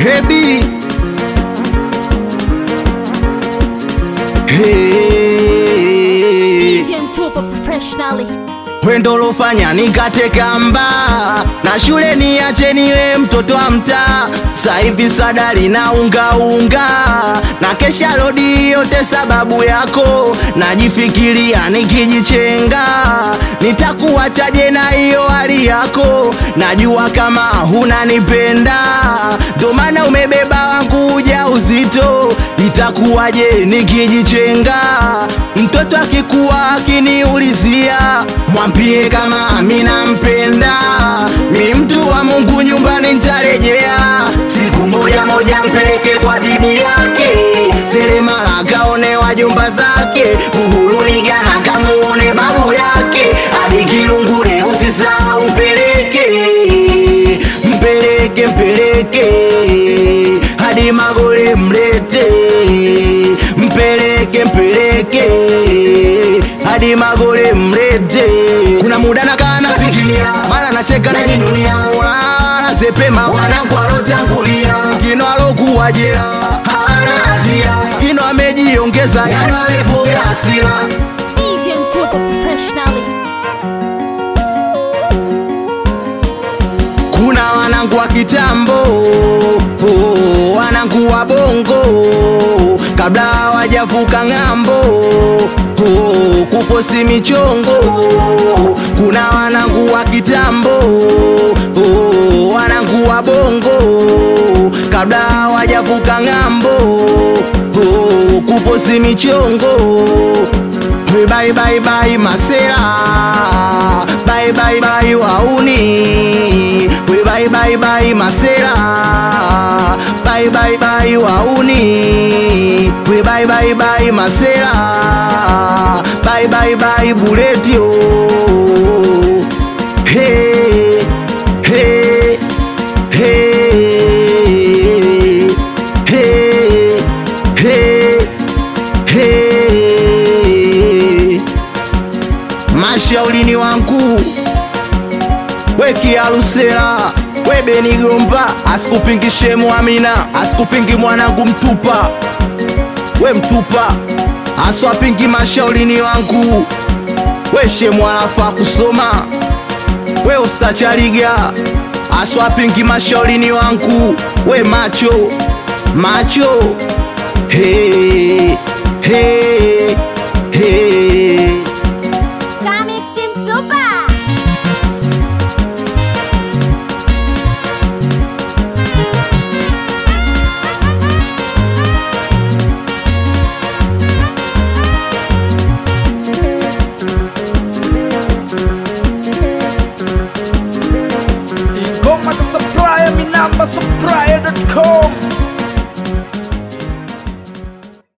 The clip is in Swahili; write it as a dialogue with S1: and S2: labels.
S1: Hebi hey.
S2: DJ Mtupa professionally.
S1: Wendo lofanya nikateka mba na shule niache niwe mtoto wa mtaa. Sasa hivi sadari na unga unga na kesha lodi yote sababu yako, najifikiria nikijichenga, nitakuachaje na hiyo hali yako? Najua kama hunanipenda, ndo maana umebeba wangu ujauzito. Itakuwaje nikijichenga, mtoto akikuwa akiniulizia, mwambie kama mi nampenda, mi mtu wa Mungu, nyumbani nitarejea siku moja moja, mpeleke kwa bibi yake Seremala kaone wajomba zake, Buguruni Gana kamuone babu yake, hadi Kilungule usisahau mpeleke, mpeleke, mpeleke hadi Magole mlete, mpeleke, mpeleke hadi Magole mlete. Kuna muda nakaa nafikiria, mara nacheka najinunia, nasepema wanangu alotangulia, kino alokuwa jela hana hatia, kino amejiongeza, yani amefuga hasira
S2: DJ Mtupa professionally.
S1: Kuna wanangu wa kitambo oh, wanangu wa bongo kabla hawajavuka ng'ambo oh, kufosi michongo. Kuna wanangu wa kitambo oh, wanangu wa bongo kabla hawajavuka ng'ambo oh, kufosi michongo We bye bye bye masera Bye bye bye wauni We bye bye bye masera Bye bye bye wauni We bye bye bye masera Bye bye bye buletio Hey Hey Hey Hey Hey Hey Mashaulini wangu wekialusela we Benigomba asikupingishe Mwamina asikupingi mwanangu Mtupa we Mtupa aswapingi mashaulini wangu we shemwalafa kusoma we ustachaliga aswapingi mashaulini wangu we macho macho hey, hey.